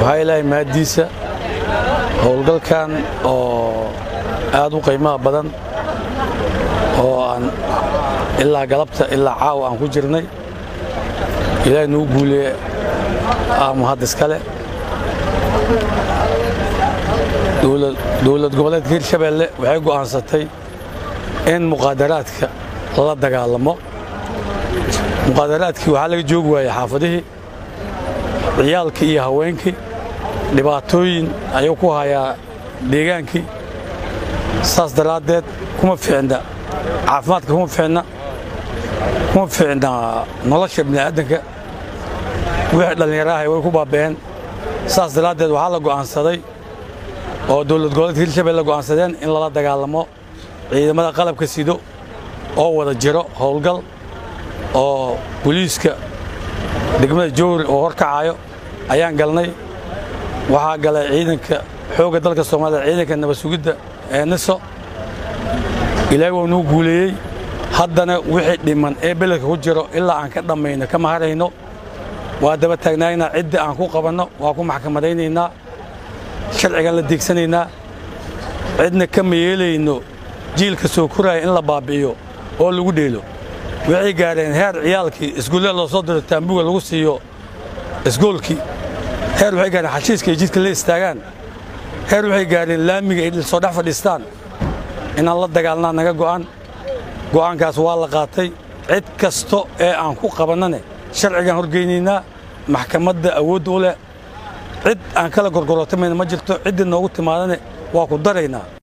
waxaa ilaahay mahaddiisa howlgalkan oo aad u qiimaha badan oo aan ilaa galabta ilaa caawa aan ku jirnay ilaahay nagu guuliye mahad iskale dowlad goboleedka hirshabeelle waxay go'aansatay in muqaadaraadka la dagaalamo muqaadaraadkii waxaa laga joogi waayey xaafadihii ciyaalkii iyo haweenkii dhibaatooyin ayuu ku hayaa deegaankii saas daraaddeed kuma fiicna caafimaadka kuma fiicna kuma fiicna nolosha bini'aadanka wixii dhallinyaraha way ku baaba'een saas daraaddeed waxaa la go'aansaday oo dowlad goboleedka hirshabelle go'aansadeen in lala dagaalamo ciidamada qalabka sido oo wada jiro howlgal oo boliiska degmada jowri oo hor kacayo ayaan galnay waxaa galay ciidanka xoogga dalka soomaalida ciidanka nabad sugidda ee niso ilaahay waa nuu guuleeyey haddana wixii dhiman ee beledka ku jiro ilaa aan ka dhammayno kama harayno waa daba taagnaaynaa ciddii aan ku qabanno waa ku maxkamadaynaynaa sharcigan la deegsanaynaa cidna kama yeelayno jiilka soo koraya in la baabbi'iyo oo lagu dheelo waxay gaadheen heer ciyaalkii iskuullada loo soo diro taambuga lagu siiyo isgoolkii heer waxay gaadheen xashiiska ay jidka la istaagaan heer waxay gaadheen laamiga ay soo dhex fadhiistaan inaan la dagaalnaa naga go'an go'aankaas waa la qaatay cid kasto ee aan ku qabannane sharcigaan horgeynaynaa maxkamadda awoodda u leh cid aan kala gorgorootamayna ma jirto ciddii noogu timaadane waa ku daraynaa